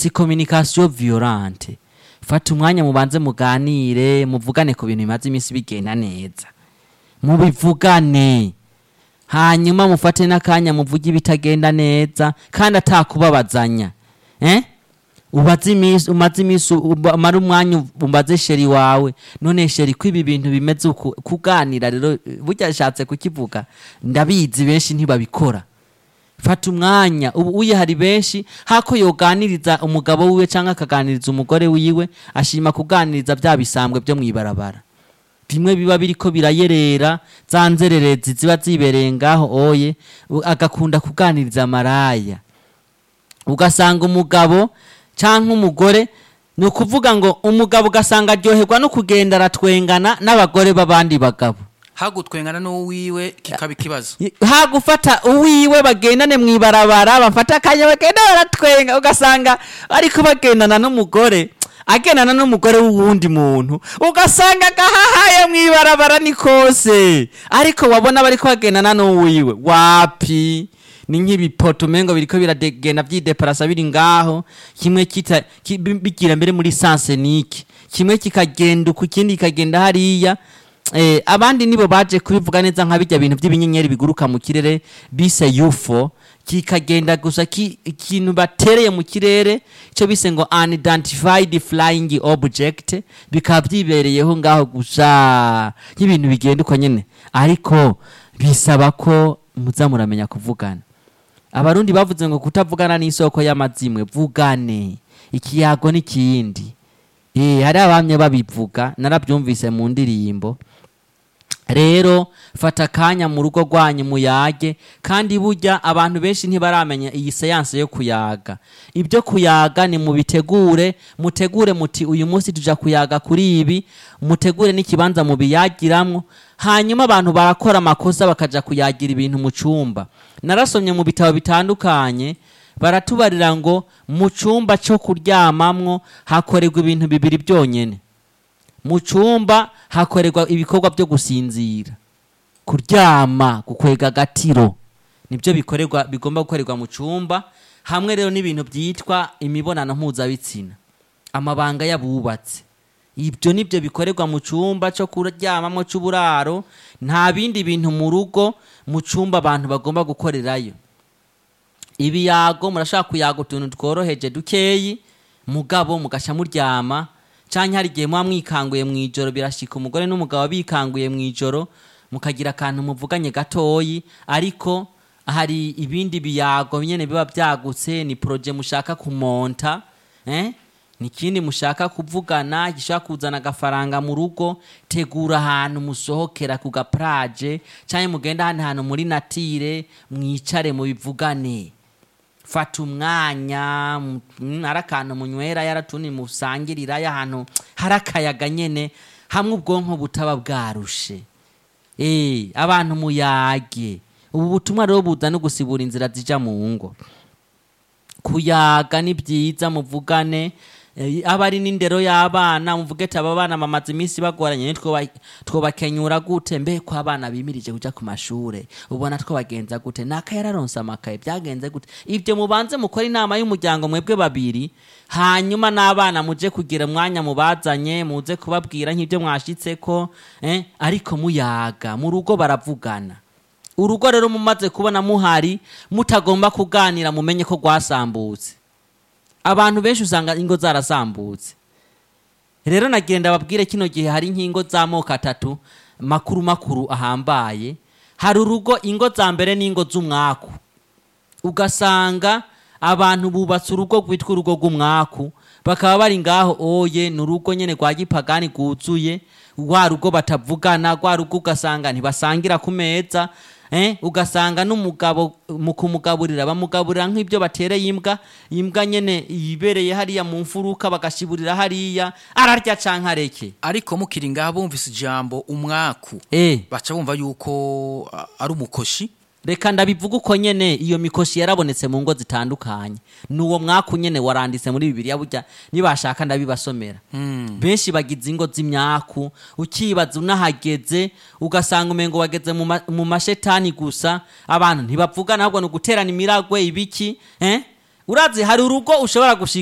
si communication violente fata umwanya mubanze muganire muvugane ku bintu bimaze iminsi bigenda neza mubivugane hanyuma mufate n'akanya muvuge ibitagenda neza kandi atakubabazanya eh? ubaze iminsi umaze iminsi uba- umara umwanya umbaze sheri wawe none sheri ko ibi bintu bimeze uku kuganira rero burya ashatse kukivuga ndabizi benshi ntibabikora fata umwanya ubu uye hari benshi hako yoganiriza umugabo wiwe cyangwa akaganiriza umugore wiwe ashima kuganiriza bya bisambwe byo mu ibarabara bimwe biba biriko birayerera za nzererezi ziba zibereye ngaho oye u- agakunda kuganiriza maraya ugasanga umugabo cyangwa umugore ni ukuvuga ngo umugabo ugasanga aryoherwa no kugenda aratwengana n'abagore b'abandi bagabo hagutwengana n'uwiwe kikaba ikibazo ha gufata uwiwe bagendane mu ibarabara bafata akanya bagenda baratwenga ugasanga ariko bagendana n'umugore agendana n'umugore w'uwundi muntu ugasanga agahahaye mu ibarabara ni kose ariko wabona bariko bagendana n'uwiwe wapi ni nk'ibipoto umengo biriko biragenda vyideparasa biri ngaho kimwe kita ki- bi- bigira mbere muri sansenike kimwe kikagenda uku ikindi kikagenda hariya eh, abandi nibo baje kubivuga neza nka bijya bintu by'ibinyenyeri biguruka mu kirere bise UFO kikagenda gusa ki- ikintu batereye mu kirere cyo bise ngo unidentified flying object bikaba byibereyeho ngaho gusa nk'ibintu bigenda uko nyene ariko bisaba ko muza muramenya kuvugana abarundi bavuze ngo kutavugana n'isoko y'amazimwe vugane ikiyago n'ikindi eh hari abamye babivuga narabyumvise mu ndirimbo rero fata akanya mu rugo rwanyu muyage kandi burya abantu benshi ntibaramenya iyi seanse yo kuyaga ibyo kuyaga ni mubitegure mutegure muti uyu munsi tuja kuyaga kuri ibi mutegure n'ikibanza mubiyagiramwo hanyuma abantu barakora amakosa bakaja kuyagira ibintu mu cumba narasomye mu bitabo bitandukanye baratubarira ngo mu cumba cyo kuryamamwo hakorerwa ibintu bibiri byonyene mu cyumba hakorerwa ibikorwa byo gusinzira kuryama gukwega agatiro nibyo bikorerwa bigomba gukorerwa mu cyumba hamwe rero n'ibintu byitwa imibonano mpuzabitsina amabanga y'abubatsi ibyo nibyo bikorerwa mu cyumba cyo kuryamamo cy'uburaro nta bindi bintu mu rugo mu cyumba abantu bagomba gukorerayo ibiyago murashaka kuyaga utuntu tworoheje dukeyi mugabo mugasha muryama canke hari igihe muba mwikanguye mu ijoro birashika umugore n'umugabo bikanguye mu ijoro mukagira akantu muvuganye gatoyi ariko hari ibindi biyago nyene biba byagutse ni proje mushaka kumonta eh? ni ikindi mushaka kuvugana gishobora kuzana agafaranga mu rugo tegura ahantu musohokera ku gapraje canke mugenda ahandi hantu muri natire mwicare mubivugane fata umwanya mm, ari akantu munywera yaratundi musangirira y'ahantu hari akayaga nyene hamwe ubwonko butaba bwarushe eh abantu muyage ubu butumwa rero buza no gusibura inzira zija mu ngo kuyaga ni byiza muvugane eh, aba ari n'indero y'abana muvuge ati aba bana bamaze iminsi bagoranye nitwo twobakenyura gute mbe ko abana bimirije kuja ku mashure ubona two bagenza gute naka yararonse amakaye byagenze gute ibyo mubanze mukora inama y'umuryango mwebwe babiri hanyuma n'abana muje kugira umwanya mubazanye muze kubabwira nk'ibyo mwashitseko eh, ariko muyaga mu rugo baravugana urugo rero mumaze kubona muhari mutagomba kuganira mumenye ko rwasambutse abantu benshi usanga ingo zarasambutse rero nagenda babwire kino gihe hari nk'ingo z'amoko atatu makuru makuru ahambaye hari urugo ingo za mbere n'ingo z'umwaku ugasanga abantu bubatse urugo rwitwa urugo rw'umwaku bakaba bari ngaho oye ni urugo nyene rwa gipagani rwuzuye rwa rugo batavugana rwa rugo ugasanga ntibasangira ku meza eh, ugasanga n'umugabo mu kumugaburira bamugaburira nk'ibyo batereye imbwa imbwa nyene yibereye hariya mu mfuruka bagashiburira hariya ararya canke areke ariko mukiri ngaha bumvise ijambo umwaku eh. baca bumva yuko a- ari umukoshi reka ndabivuga uko nyene iyo mikoshi yarabonetse mu ngo zitandukanye nuwo mwaka nyene waranditse muri bibiliya burya nibashaka ndabibasomera benshi bagize ingo z'imyaku ukibaza unahageze ugasanga umengo wageze mu ma- mu mashetani gusa abantu ntibavugana ahubwo ni uguterana imiragwe ibiki eh? urazi hari urugo ushobora gushika